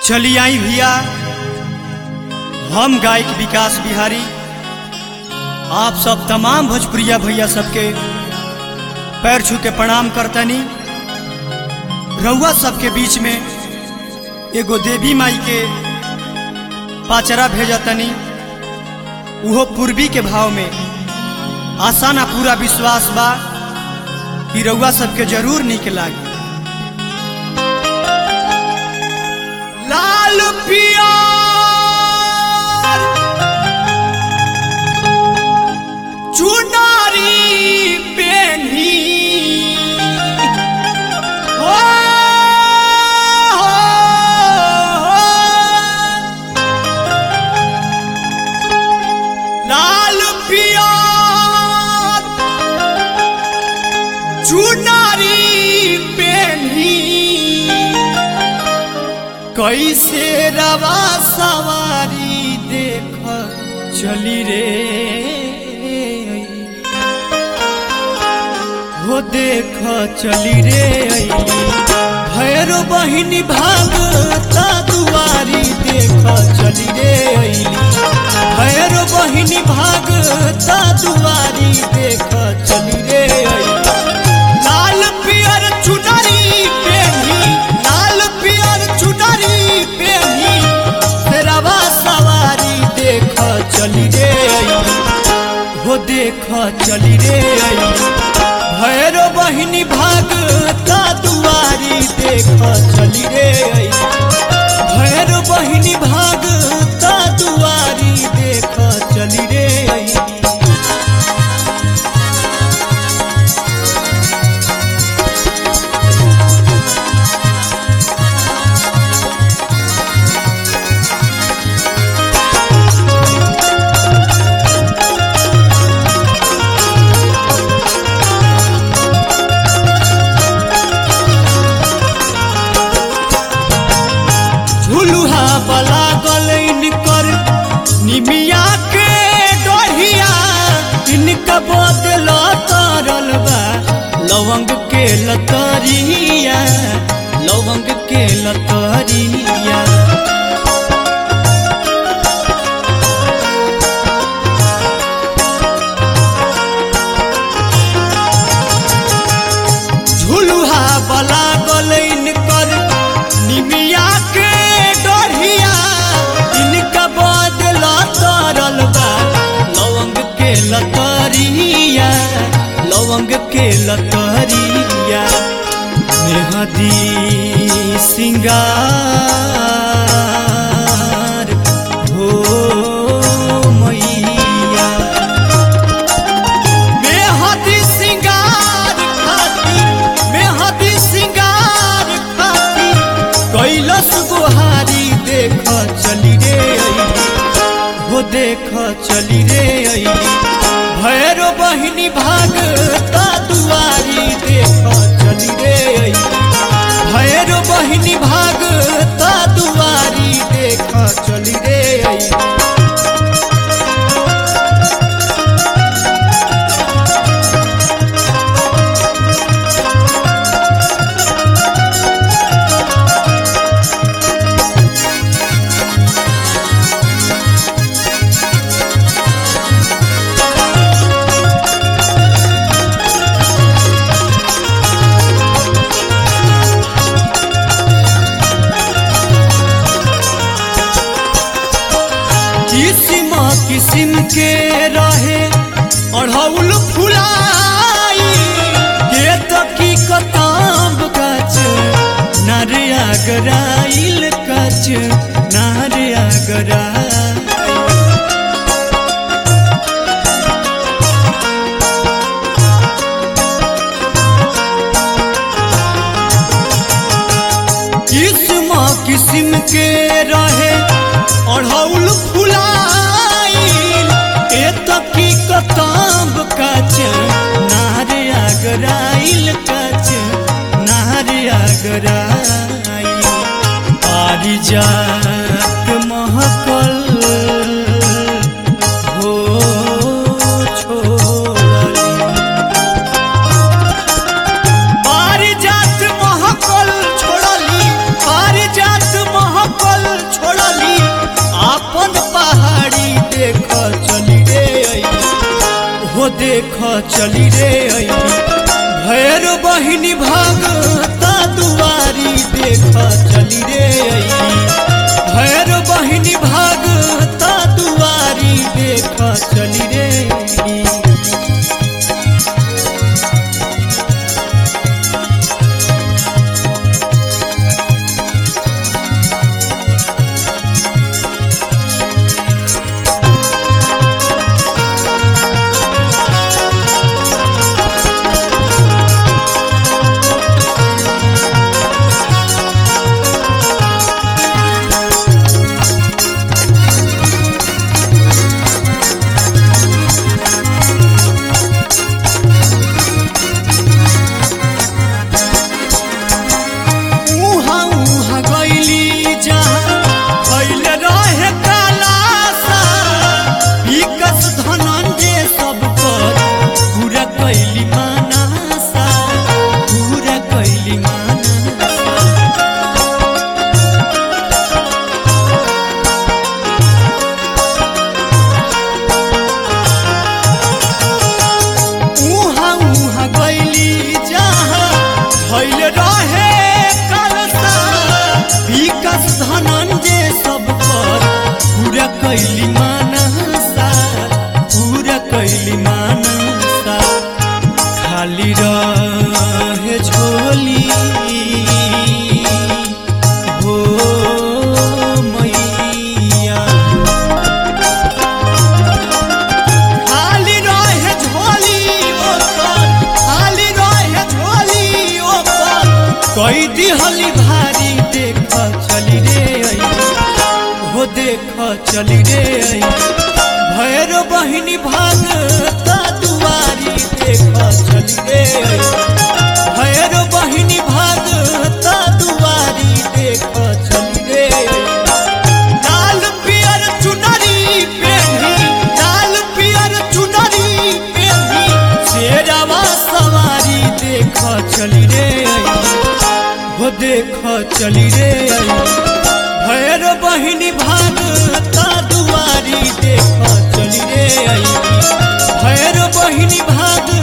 चली आई भैया हम गायक विकास बिहारी आप सब तमाम भोजपुरिया भैया सबके पैर छू के प्रणाम करतनी रउआ सबके बीच में एगो देवी माई के पाचरा भेजतनी उहो पूर्वी के भाव में आशा ना पूरा विश्वास बा कि रउआ सबके जरूर निक लागी लाल पिया चुनारी पेनी हो, हो, हो। लाल पिया चुनारी पेनी कैसे रवा सवारी देख चली रे हो देख चली रे भैरो बहिनी भागता दुआरी देख चली रे भैरो बहिनी भागता दुआरी देख चली रे लाल पियर चुनरी पेनी लाल पियर चुनरी पेनी रवा सवारी देख चली रे हो देख चली रे भैरो बहिनी भागता दुआरी देख चली रे भैरो बहिनी भागता दुआरी देख चली रे झुलुहा बला गलैन कर निमिया के डढ़िया इनका बदल तरल बा लवंग के लतरिया लवंग के लतरिया झुलुहा बला गलैन कर निमिया के डढ़िया इनका बदल तरल बा लवंग के लतरिया लवंग के लतरिया मेहदी सिंगार हो मैया मेहदी सिंगार खातिर मेहदी सिंगार खातिर कैलस गुहारी देख चली रे अइली हो देख चली रे अइली भैरो बहिनी भागता दुआरी देख चली रे अइली भैरो बहिनी भागता दुआरी देख चली रे अइली किसिम किसिम के रहे अढ़ौल फुलाई के तकी कताब कच नारिया गराइल कच नारिया गराइल किस्म किस्म के रहे अढ़ौल फुलाइल ए तकी कताब कच नारे आगराइल कच नारे आगराइल पारिजात महकल हो छोड़ली पारिजात महकल छोड़ली पारिजात महकल देख चली रे अइली भैर बहिनी भागता दुआरी देख चली रे अइली भैर बहिनी भागता दुआरी देख चली रे अइली उहाँ उहाँ गइली जहाँ भइल रहे कालासा विकस धनंजय सब पर पूरा कैली मानसा पूरा कैली मानसा उहाँ उहाँ गइली जहाँ भइल रहे कलसा विकास धनंजय सब पर पूरा कैली मानसा पूरा कैली मानसा खाली रहे झोली हो मैया खाली रहे झोली ओकर खाली रहे झोली ओकर कई दिहली भारी देख चली रे आई हो देख चली रे आई भैर बहिनी भागता दुआरी देख चली रे आई भैर बहिनी भागता दुआरी देख चली रे आई लाल पियर चुनरी पेढ़ी लाल पियर चुनरी पेढ़ी शेरवा सवारी देख चली रे आई हो देख चली रे आई भैर बहिनी भागता दुआरी देख चली रे आई भैर बहिनी भाग